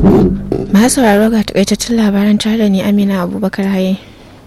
masu sauraro ga takaitattun labaran tare da ni amina abubakar haye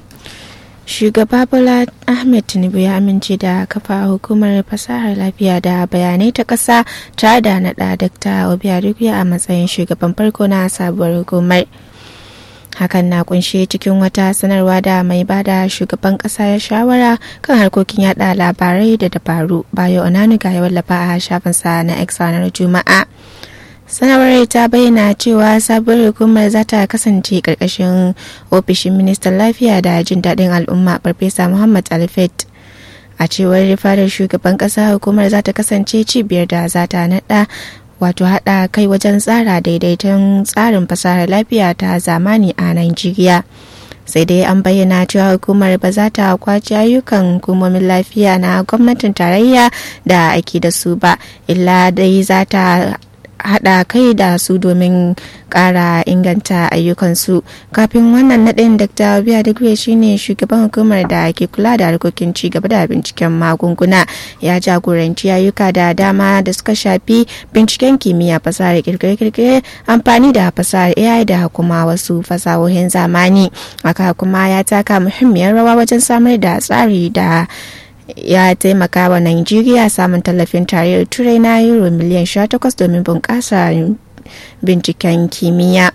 shugaba bola ahmed tinubu ya amince da kafa hukumar fasahar lafiya da bayanai ta ƙasa tare da naɗa dr obiaduguya a matsayin shugaban farko na sabuwar hukumar hakan na kunshe cikin wata sanarwa da mai bada shugaban kasa ya shawara kan harkokin yada labarai da dabaru bayo onanuga ya wallafa a shafinsa na x ranar juma'a sanarwar ta bayyana cewa sabuwar hukumar za ta kasance karkashin ofishin ministan lafiya da jin daɗin al'umma farfesa muhammad alfred a cewar fadar shugaban ƙasa hukumar za ta kasance cibiyar da za ta naɗa wato haɗa kai wajen tsara daidaiton tsarin fasahar lafiya ta zamani a Najeriya. sai dai an bayyana cewa hukumar ba za ta kwaci ayyukan hukumomin lafiya na gwamnatin tarayya da ake da su ba illa dai za ta hada kai da su domin kara inganta ayyukansu kafin wannan naɗin dr biya digwe shine shugaban hukumar da ke kula da harkokin ci gaba da binciken magunguna ya jagoranci ayyuka da dama da suka shafi binciken kimiyya fasahar kirkire-kirkire amfani da fasahar ai da kuma wasu fasahohin zamani haka kuma ya taka muhimmiyar rawa wajen samar da tsari da ya taimaka wa Najeriya samun tallafin tarayyar turai na euro miliyan 18 domin bunƙasa binciken kimiyya.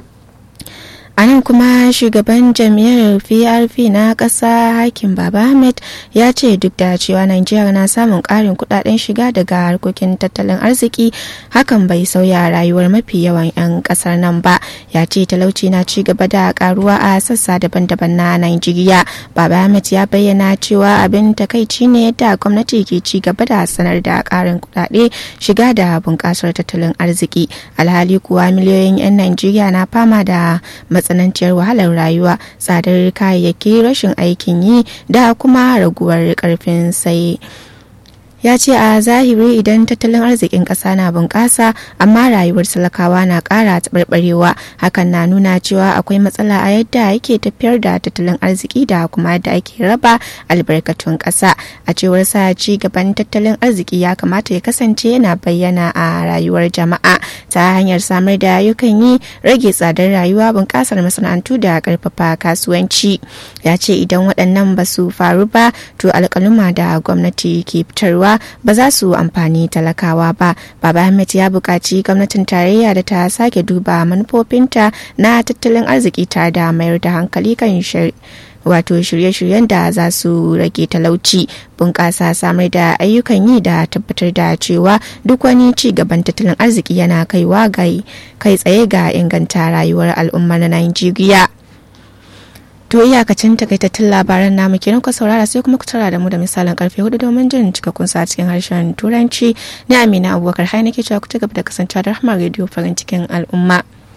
a nan kuma shugaban jam'iyyar prp na ƙasa hakim baba ahmed ya ce duk da cewa najeriya na samun ƙarin kudaden shiga daga harkokin tattalin arziki hakan bai sauya rayuwar mafi yawan 'yan ƙasar nan ba ya ce talauci na ci gaba da karuwa a sassa daban-daban na najeriya baba ahmed ya bayyana cewa abin takaici ne yadda gwamnati ke ci gaba da sanar da ƙarin kudade shiga da bunƙasar tattalin arziki alhali kuwa miliyoyin 'yan najeriya na fama da matsananciyar wahalar rayuwa tsadar kayayyaki rashin aikin yi da kuma raguwar karfin sai ya ce a zahiri idan tattalin arzikin ƙasa na bunƙasa amma rayuwar talakawa na ƙara taɓarɓarewa hakan na nuna cewa akwai matsala a yadda yake tafiyar da tattalin arziki da kuma yadda ake raba albarkatun ƙasa a cewar sa ci gaban tattalin arziki ya kamata ya kasance yana bayyana a rayuwar jama'a ta hanyar samar da ayyukan yi rage tsadar rayuwa bunƙasar masana'antu da ƙarfafa kasuwanci ya ce idan waɗannan ba su faru ba to alƙaluma da gwamnati ke fitarwa ba za su amfani talakawa ba baba ahmed ya buƙaci gwamnatin tarayya da ta sake duba manufofinta na tattalin arziki tare da mayar da hankali kan wato shirye-shiryen da za su rage talauci bunƙasa samar da ayyukan yi da tabbatar da cewa duk wani ci gaban tattalin arziki yana kaiwa kai tsaye ga inganta rayuwar al'ummar najeriya To iyakacin takaitattun labaran namu kenan ku saurara sai kuma ku tara da mu da misalin karfe hudu domin jin cikakkun sa cikin harshen turanci na Amina Abubakar hai nake cewa ku ci gaba da kasancewa da Rahama Radio farin cikin al'umma.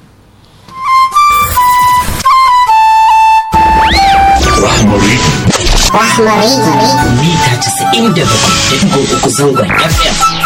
Rahmari. Rahmari. Mita 97.3 zangon FM.